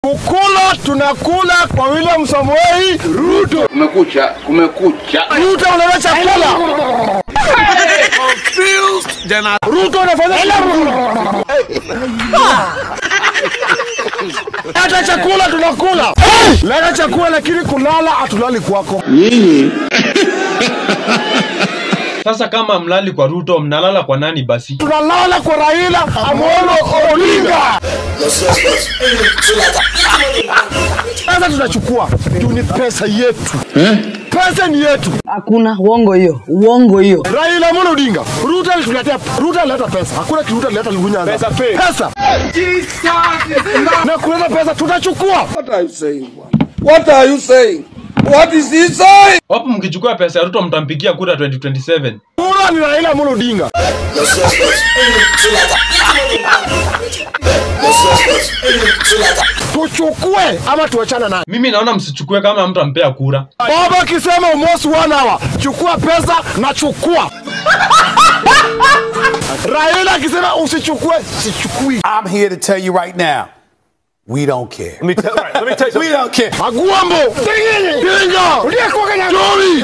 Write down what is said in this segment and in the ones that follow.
Kukula tunakula kwa William Samoei Ruto. Kumekucha, kumekucha. Ruto unaleta chakula. Ruto unafanya Leta chakula tunakula. Leta chakula lakini kulala hatulali kwako. Sasa kama mlali kwa Ruto, mnalala kwa nani basi? Tunalala kwa Raila Amolo Odinga. Sasa tunachukua juu ni pesa yetu. Pesa ni yetu. Hakuna uongo hiyo, uongo hiyo. Raila Amolo Odinga. Ruto alituletea Ruto alileta pesa. Hakuna kitu Ruto alileta Lugunyanza. Pesa pesa. Na kuleta pesa tutachukua. What are you saying? What are you saying? What is he saying? Wapo mkichukua pesa ya Ruto mtampigia kura 2027. Kura ni Raila Amolo Odinga. Tuchukue ama tuachane naye. Mimi naona msichukue kama mtampea kura. Baba akisema almost one hour, chukua pesa na chukua. Raila akisema usichukue, sichukui. I'm here to tell you right now, we don't care. Let me tell, right, let me tell you We don't care. Agwambo, Dinga, Jori,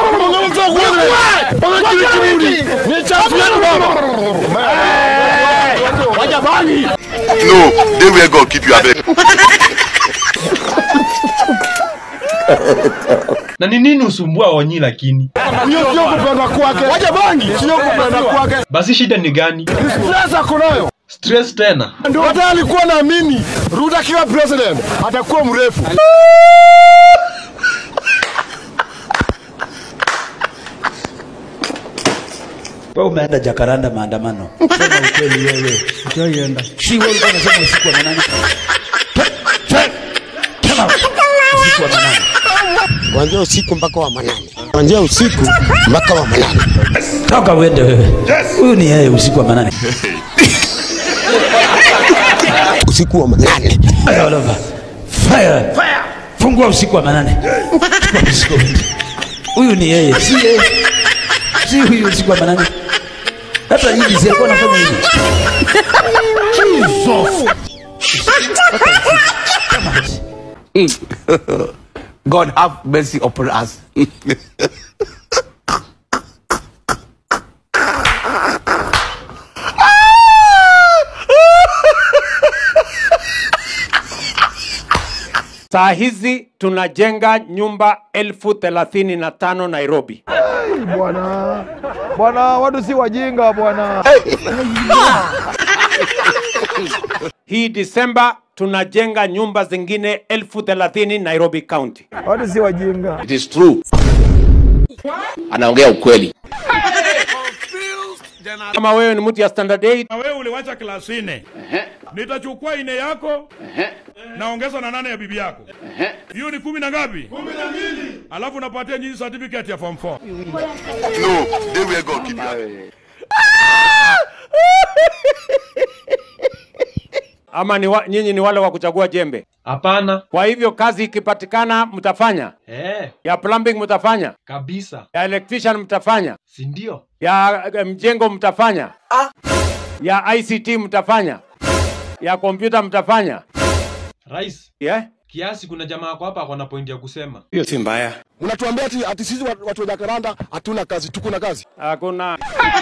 ni champion baba. Wajabani. No, they where God keep you abeg. Na ni nini usumbua Onyi lakini? Hiyo sio kupenda kwake. Wajabani, sio kupenda kwake. Basi shida ni gani? Stress ako nayo. Stress tena. Ndio hata alikuwa naamini Ruto akiwa president atakuwa mrefu. Wewe umeenda Jakaranda maandamano. Sema ukweli wewe. Utaienda. Si wewe ulikuwa unasema usiku wa manane. Come out. Usiku wa manane. kuanzia usiku mpaka wa manane, kuanzia usiku mpaka wa manane. Toka uende wewe. Huyu ni yeye usiku wa manane. Usiku wa manane Fire all over. Fire. Fire. Fungua usiku wa manane. Chukua usiku wa manane. Huyu ni yeye. Si yeye. Si huyu usiku wa manane. Hata hivi si alikuwa anafanya hivi. Jesus. God have mercy upon us. Saa hizi tunajenga nyumba elfu thelathini na tano Nairobi. Bwana, bwana, watu si wajinga bwana. Hii Disemba tunajenga nyumba zingine elfu thelathini Nairobi County. Watu si wajinga. It is true. Anaongea ukweli. Kama wewe ni mtu ya standard 8 na wewe uliwacha klasi nne nitachukua ine yako naongeza na nane ya bibi yako hiyo ni kumi na ngapi kumi na mbili alafu napatia nyinyi certificate ya form 4 No, they where God keep you abeg. ama ni wa, nyinyi ni wale wa kuchagua jembe. Hapana. Kwa hivyo kazi ikipatikana mtafanya, Eh, ya plumbing mtafanya, kabisa. ya electrician mtafanya, Si ndio? ya eh, mjengo mtafanya, ya ICT mtafanya, ya kompyuta mtafanya. Rais, Yeah? kiasi kuna jamaa wako hapa ako na point ya kusema. Hiyo si mbaya. Mnatuambia ati, ati sisi watu watu wa Jakaranda hatuna kazi, tuko na kazi. Hakuna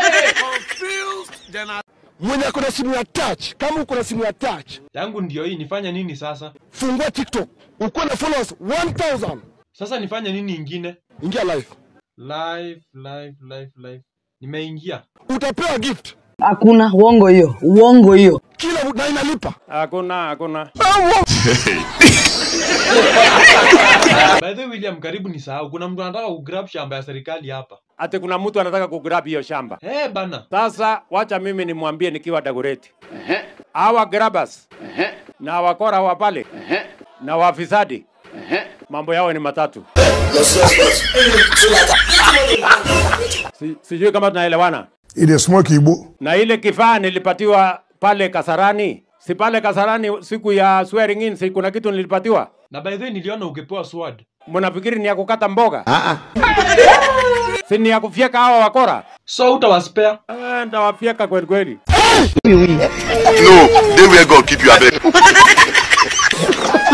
Mwenye ako na simu ya touch, kama uko na simu ya touch, Yangu ndio hii, nifanye nini sasa? fungua TikTok, uko na followers 1000, Sasa nifanye nini ingine? ingia live, Live, live, live, live. Nimeingia. utapewa gift Hakuna uongo hiyo, uongo hiyo. kila na inalipa. hakuna hakuna. By the way, William, karibu ni sahau. Kuna mtu anataka kugrab shamba ya serikali hapa. Ati kuna mtu anataka kugrab hiyo shamba. Eh, bana. Sasa wacha mimi nimwambie nikiwa Dagoretti, hawa grabbers na wakora wa pale na wafisadi mambo yao ni matatu. Si, sijui kama tunaelewana. ile smoke igbo Na ile kifaa nilipatiwa pale Kasarani, si pale Kasarani siku ya swearing in, si kuna kitu nilipatiwa? Na by the way, niliona ukipewa sword. Mnafikiri ni ya kukata mboga? si ni ya kufyeka hawa wakora? So utawaspare. Eh, Ndawafyeka kweli kweli. No, they where God keep you abeg.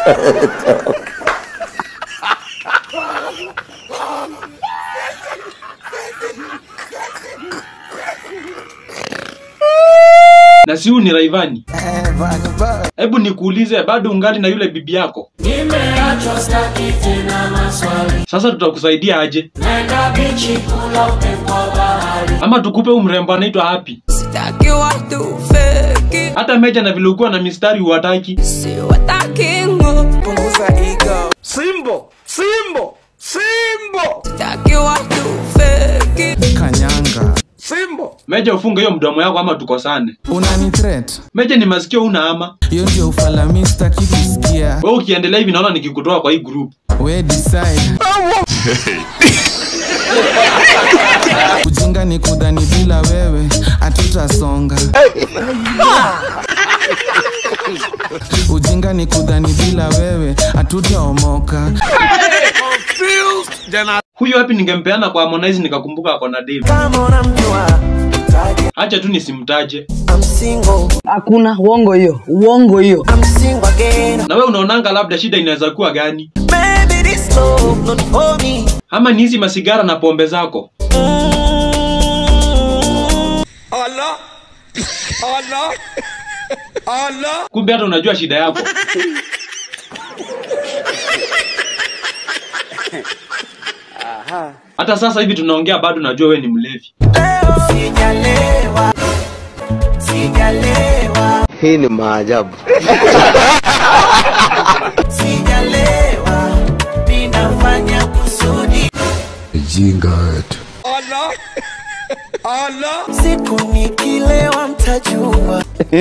na si huyu ni Raivani. Hebu nikuulize, bado ungali na yule bibi yako? Nimeachwa staki tena maswali. Sasa tutakusaidia aje? Nenda bichi kula upepo wa bahari. Ama tukupe huyu mrembo anaitwa Happy? Sitaki watu feki. Hata Meja na vile ukuwa na mistari huwataki. Siwataki ngo. Punguza ego. Simbo, Simbo, Simbo, Sitaki watu feki. Kanyanga. Simbo. Meja ufunge hiyo mdomo yako ama tukosane. Unani threat. Meja ni masikio una ama? Hiyo ndio ufalami sitaki kusikia. Wewe ukiendelea hivi naona nikikutoa kwa hii group. We decide. Ujinga ni kudhani bila wewe hatutasonga. Ujinga ni kudhani bila wewe hatutaomoka. Huyu Happy ningempeana kwa Harmonize nikakumbuka ako na Dave. Kama unamjua. Acha tu nisimtaje. I'm single. Hakuna uongo hiyo, uongo hiyo. I'm single again. Na wewe unaonanga labda shida inaweza kuwa gani? Baby this love not for me. Ama ni hizi masigara na pombe zako? Allah, Allah, Allah. Kumbe hata unajua shida yako. Hata sasa hivi tunaongea bado najua wewe ni mlevi. Leo sijalewa. Sijalewa. Hii ni maajabu. Sijalewa. Ninafanya kusudi. Jinga wetu. Allah, Allah. Siku nikilewa mtajua.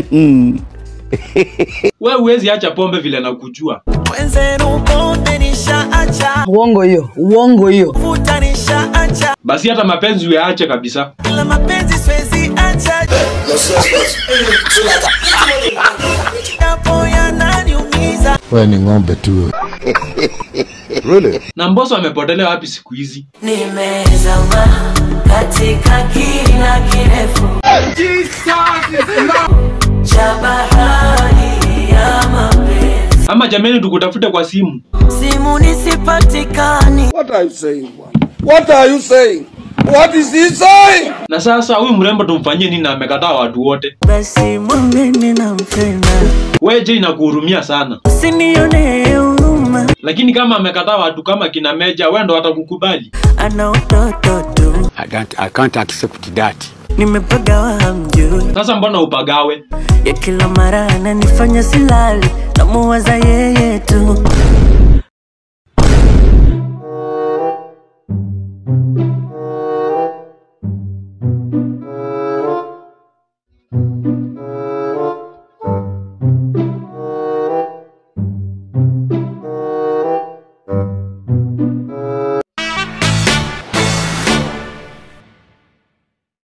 Wewe huwezi acha pombe vile nakujua. Wenzenu pombe nishaacha. Uongo hiyo, uongo hiyo. Vuta nishaacha. Basi hata mapenzi uyaache kabisa. Ila mapenzi siwezi acha. Japo yananiumiza. Wewe ni ng'ombe tu. really? Na Mbosso amepotelea wapi siku hizi? Nimezama katika kina kirefu cha bahari ya mapenzi. Ama jameni tukutafute kwa simu. Simu nisipatikani. What are you saying? bwana? What are you saying? What is he saying? Na sasa huyu mrembo tumfanyie nini na amekataa watu wote? Basi mwambeni nampenda. Wewe je inakuhurumia sana. Usinione huruma. Lakini kama amekataa watu kama kina Meja, wewe ndo watakukubali. Ana utoto tu. I can't, I can't accept that. Nimepagawa hamjui. Sasa mbona upagawe? Ya kila mara ananifanya silali. Namuwaza yeye tu.